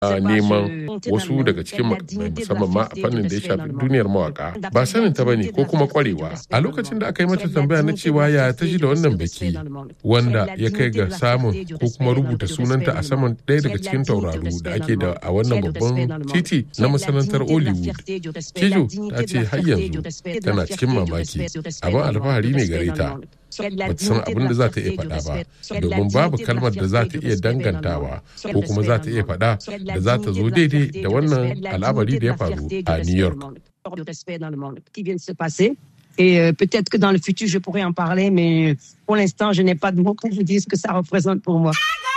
neman wasu daga cikin makamai musamman ma a fannin da ya shafi duniyar mawaka ba sanin ta bane ko kuma kwarewa a lokacin da aka yi mata tambaya na cewa ya ta ji da wannan biki wanda ya kai ga samun ko kuma rubuta sunanta a saman ɗaya daga cikin tauraru da ake da a wannan babban titi na masanantar hollywood kijo ta ce har yanzu tana cikin mamaki abin alfahari ne gare ta ba ta san abin da za ta iya faɗa ba domin babu kalmar da za ta iya dangantawa ko kuma za ta iya faɗa da za ta zo daidai da wannan al'amari da ya faru a New York. Et euh, peut-être que dans le futur, je pourrais en parler, mais pour l'instant, je n'ai pas de mots pour vous dire ce que ça représente pour moi.